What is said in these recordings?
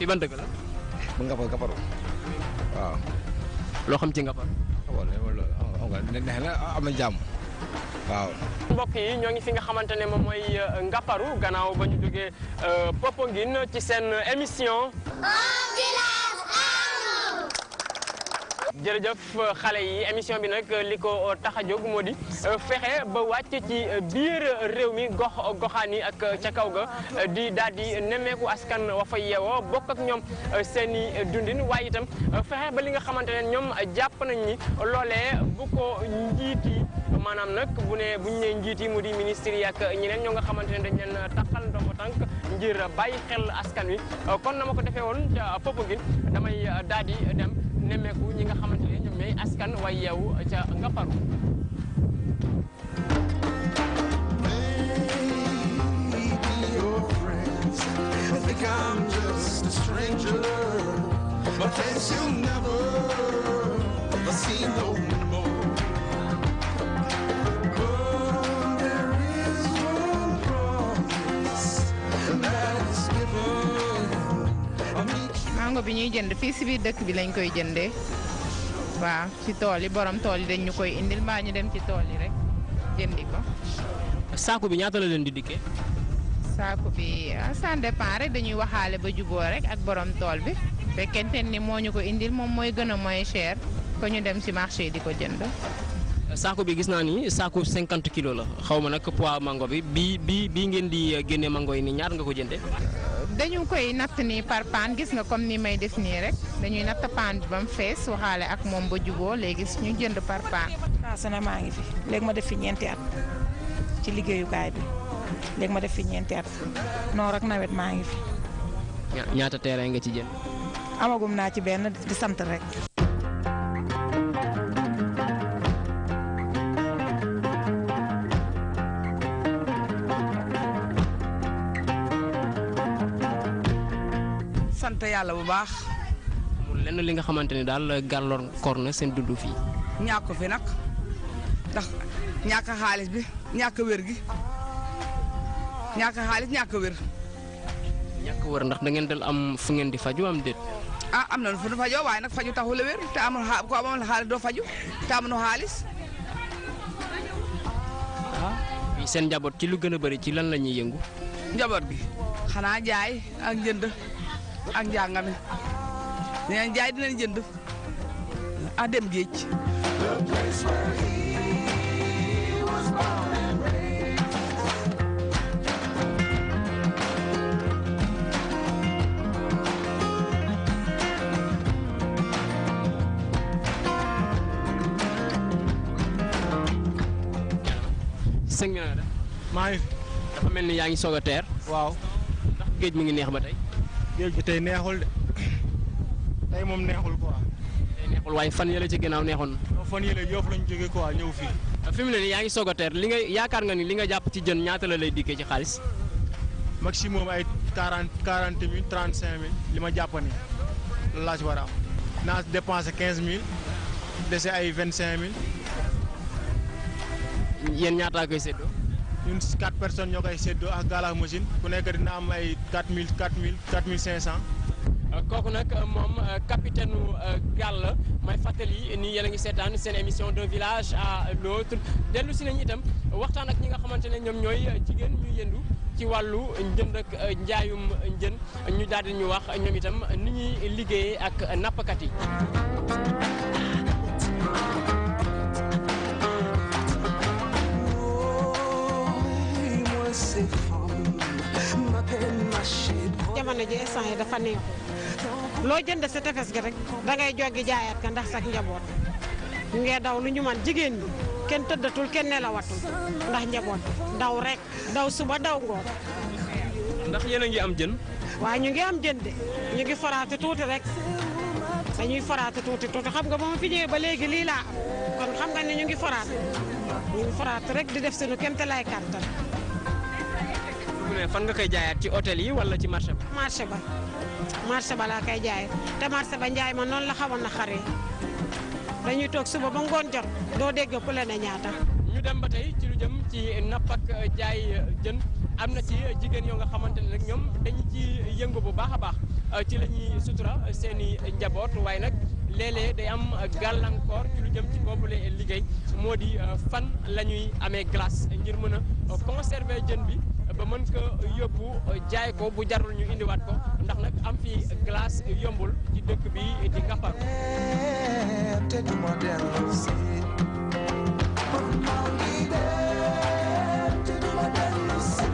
fi ban dëkk la. bu nga fa Ngaparou waaw. loo xam ci Ngaparou. waaw loolu xam nga neex na am na jàmm waaw. mbokk yi ñoo ngi fi nga xamante ne moom mooy Ngaparou gannaaw ba ñu jógee Popenguine ci seen émission. jërëjëf xale yi émission bi nag li ko tax a jóg moo di fexe ba wàcc ci biir réew mi gox goxaan yi ak ca kaw ga di daal di nemmeeku askan wa fa yeewoo bokk ak ñoom seen i dundin waaye itam fexe ba li nga xamante ne ñoom jàpp nañ ni loolee bu ko njiit yi maanaam nag bu ne bu ñu nee njiit yi mu di ministre yi ak ñeneen ñoo nga xamante ne dañ leen taxal ndombo tànk ngir bàyyi xel askan wi kon na ma ko defee woon ca Popenguine damay daal di dem. nemmeeku ñi nga xamante ne ñoom ñooy askan way yeewu ca Ngaparou mango bi ñuy jënd fii si biir dëkk bi lañ koy jëndee waaw ci tool yi borom tool yi dañ ñu koy indil mbaa ñu dem ci tool yi rek jëndi ko. saako bi ñaata la leen di dikkee. saako bi ah ça dépend rek dañuy waxaale ba juboo rek ak borom tool bi fekkente ni moo ñu ko indil moom mooy gën a moins cher ko ñu dem ci marché yi di ko jënd. saako bi gis naa ni saako 50 kilos la xaw ma nag poids mango bi bii bii bii ngeen di génne mango yi nii ñaata nga ko jëndee. dañu koy natt nii par paan gis nga comme ni may def nii rek dañuy natt paan bi ba mu fees waxaale ak moom ba juboo léegi ñu jënd par paan. ah sana maa ngi fi léegi ma def fi ñeenti at ci liggéeyukaay bi léegi ma def fi ñeenti at noor ak nawet maa ngi fi. ñaata terrain nga ci jënd. amagum naa ci benn di sant rek. sant yàlla bu baax. amul lenn li nga xamante ne daal gàllankoor na seen dund fii. ñàkk fi nag ndax ñàkk xaalis bi ñàkk wér gi ñàkk xaalis ñàkk wér. ñàkk wér ndax da ngeen dal am fu ngeen di faju am déet. ah am nañu fu ñu fajoo waaye nag faju taxul a wér te amul xa ko amul xaalis doo faju te amuñu xaalis. ah seen njaboot ci lu gën a bëri ci lan la ñuy yëngu. njaboot gi xanaa jaay ak jënd ak njàngame dinañ jaay dinañ jënd ak dem géej. sëñ bi na def maa ngi fi. dafa mel ni yaa ngi soog a teer. waaw. ndax géej mi ngi neex ba tey. géej gi tey neexul de tey moom neexul quoi. tey neexul waaye fan yële ci ginnaaw neexoon non fan yële Yoff lañ jógee quoi ñëw fii. na. fi mu ne nii yaa ngi soog a teer li nga yaakaar nga ni li nga jàpp ci jën ñaata la lay dikkee ci xaalis. maximum ay quarante quarante mille trente cinq mille li ma jàpp ni loolu laa ci war a am. naa dépensé quinze mille dese ay vingt cinq mille yéen ñaataa koy séddoo. ñun si quatre personnes ñoo koy séddoo ak gaal ak machine ku nekk dina am ay quatre mille quatre mille quatre mille cinq cent. kooku nag moom capitaine gaal la may fàttali ni yéen a ngi seetaan seen émission d'un village à l'autre dellu si nañu itam waxtaan ak ñi nga xamante ne ñoom ñooy jigéen ñu yendu ci wàllu njënd ak njaayum njën ñu daal di ñu wax ñoom itam ni ñuy liggéeyee ak nappkat yi. jamono ji instant yi dafa neexu loo jënd sa tefes gi rek da ngay joggi jaayaat ka ndax sax njaboot ñu ngee daw lu ñu man jigéen ñi kenn tëddatul kenn nelawatul ndax njaboot daw rek daw suba daw ngoon ndax yéen a ngi am jën. waaye ñu ngi am jën de ñu ngi foraatu tuuti rek dañuy foraatu tuuti tuuti xam nga ba ma fi ñëwee ba léegi lii laa am kon xam nga ne ñu ngi foraat ñu ngi foraat rek di def suñu kéemte lay kàttan mu ne fan nga koy jaayaat ci hôtel yi wala ci marché ba. marché ba marché ba laa koy jaay te marché ba njaay ma noonu la xawoon na xaree dañuy toog suba ba ngoon jot doo dégg ku le ne ñaata. ñu dem ba tey ci lu jëm ci napp ak jaay jën am na ci jigéen yoo nga xamante ne nag ñoom dañu ci yëngu bu baax a baax ci la ñuy sutura seen i njaboot waaye nag léeg-léeg day am gàllankoor ci lu jëm ci boobule liggéey moo di fan la ñuy amee glace ngir mën a conserver jën bi ba mën ko yóbbu jaay ko bu jarul ñu indiwaat ko ndax nag am fi glace yombul ci dëkk bi di Ngaparou. te du ma dellu si maa ngi dem te du ma dellu si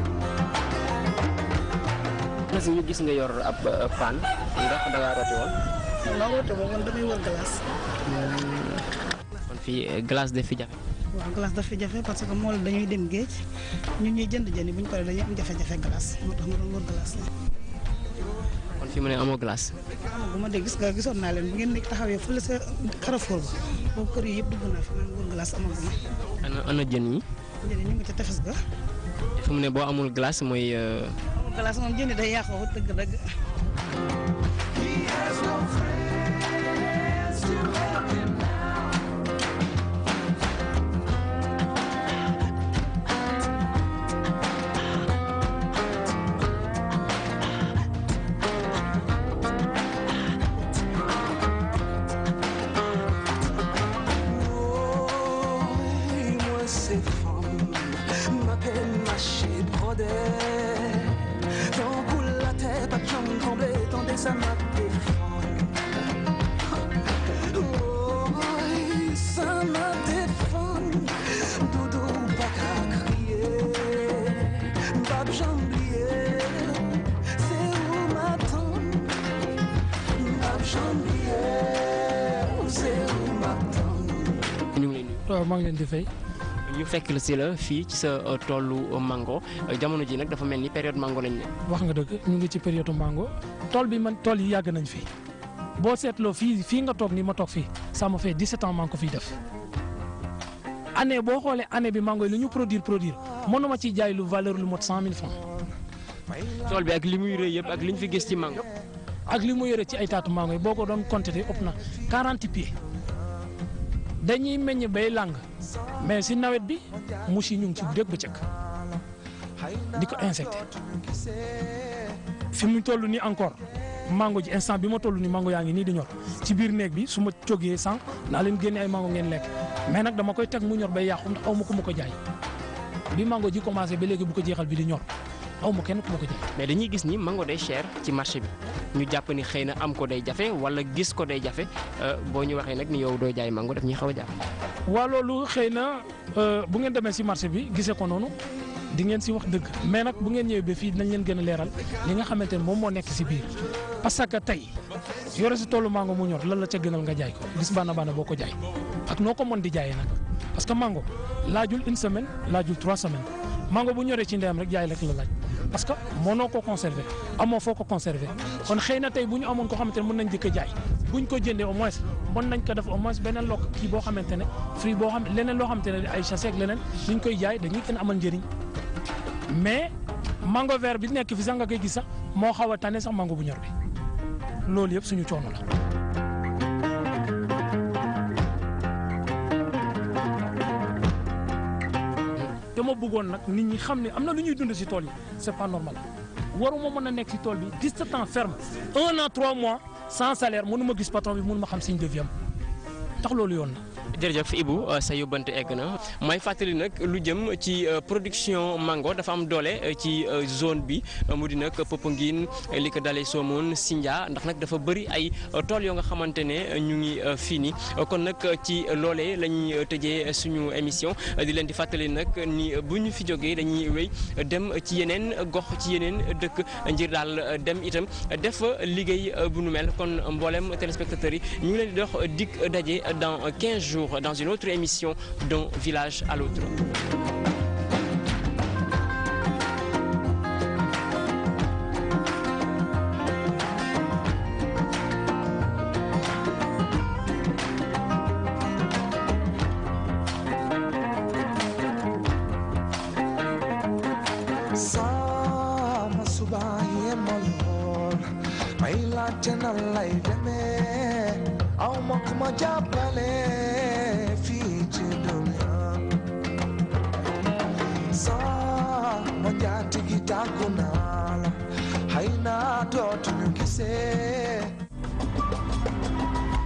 na si ñu gis nga yor ab paan ndax da ngaa rooti woon. waaw woote boobu man damay wër glace. kon fii glace def fi jafe. waaw glace daf fi jafe parce que mool dañuy dem géej ñun ñuy jënd jën yi bu ñu paree dañuy am jafe-jafe glace moo tax ma doon wër glace la. kon fii mu ne amoo glace. bu ma dee gis nga gisoon naa leen bu ngeen nekk taxawee fële sa Carrefour ba boobu kër yi yëpp dugg naa fi man wër glace amaguma. ana ana jën yi. jën yi ñu ngi ca tefes ga. fu mu ne boo amul glace mooy. amul glace moom jën yi day yàqoo dëgg dëgg. moi ces femmes m'appellent ma chez brodée donc la tête à jambe tremblée tendez ça m'a défendu oh ça m'a défendu doudou pas qu'à crier bab jambier c'est où m'attendre bab jambier c'est où m'attendre ñu ngi lay nuyu. waaw maa ngi leen di fay ñu fekk la si la fii ci sa toolu mango jamono ji nag dafa mel ni période mango lañ ne. wax nga dëgg ñu ngi ci période mango tool bi man tool yi yàgg nañ fi boo seetloo fii fii nga toog nii ma toog fii ça me fait 17 ans maa ngi ko fiy def année boo xoolee année bi mango yi lu ñu produire produire mënuma ci jaay lu valeur lu mot 100 000 francs tool bi ak li muy rëy yëpp ak li ñu fi gis ci mango. ak li mu yore ci ay taatu mango yi boo ko doon compter ëpp na 40 pieds dañuy meññ bay làng mais si nawet bi muus yi ñu ngi ci dégg bëccëg di ko insecté fi mu toll nii encore mango ji instant bi ma toll nii mango yaa ngi nii di ñor ci biir néeg bi su ma jógee sànq naa leen génne ay mango ngeen lekk mais nag dama koy teg mu ñor bay yàqu ndax aw ma ku ma ko jaay bi mango ji commencé ba léegi bu ko jeexal bi di ñor aw ma kenn ku ma ko jaay. mais dañuy gis ni mango day cher ci marché bi ñu jàpp ni xëy na am ko day jafe wala gis ko day jafe boo ñu waxee nag ni yow doo jaay mango daf ñuy xaw a jàpp. waa loolu xëy na euh, bu ngeen demee si marché bi gisee ko noonu di ngeen si wax dëgg mais nag bu ngeen ñëwee ba fii dinañ leen gën a leeral li nga xamante ne moom moo nekk si biir parce que tey yore si tollu mango mu ñor lan la ca gënal nga jaay ko gis baana baana boo ko jaay ak noo ko mën di jaayee nag parce que mango laajul une semaine laajul trois semaines mango bu ñoree ci ndeyam rek jaay rek la laaj parce que mënoo ko conserver amoo foo ko conserver kon xëy na tey bu ñu amoon ko xamante ne mën nañ jëkk jaay buñ ko jëndee au moins mën nañ ko def au moins beneen lokk kii boo xamante ne fruit boo xam leneen loo xamante ne ay chassé ak leneen luñ koy jaay dañuy gën a amal njëriñ mais mango vert bi nekk fi sax nga koy gis sax moo xaw a tane sax mango bu ñor bi loolu yëpp suñu coono la. dama bëggoon nag nit ñi xam ne am na lu ñuy dund si tool yi c'est pas normal waruma mën a nekk si tool bi 17 ans ferme un an trois mois sans salaire mënuma gis patron bi mënuma xam signe de vie am tax loolu yoon na. jërëjëf Ibou sa yóbbante egg na may fàttali nag lu jëm ci production mango dafa am doole ci zone bi mu di nag Popenguine li ko dalee Somone Sindia ndax nag dafa bëri ay tool yoo nga xamante ne ñu ngi fii nii kon nag ci loolee la ñuy tëjee suñu émission di leen di fàttali nag ni bu ñu fi jógee dañuy wéy dem ci yeneen gox ci yeneen dëkk ngir daal dem itam def liggéey bu nu mel kon mboolem téléspectateurs yi ñu ngi leen di dox dig daje dans 15 jours. dans une autre émission d'un village à l'autre. sama suba yema lool may laajte nan lay demee aw ma ku ma jàppale fii ci dunya sama njaati gi tàggu naa la xëy na dootuñu gisee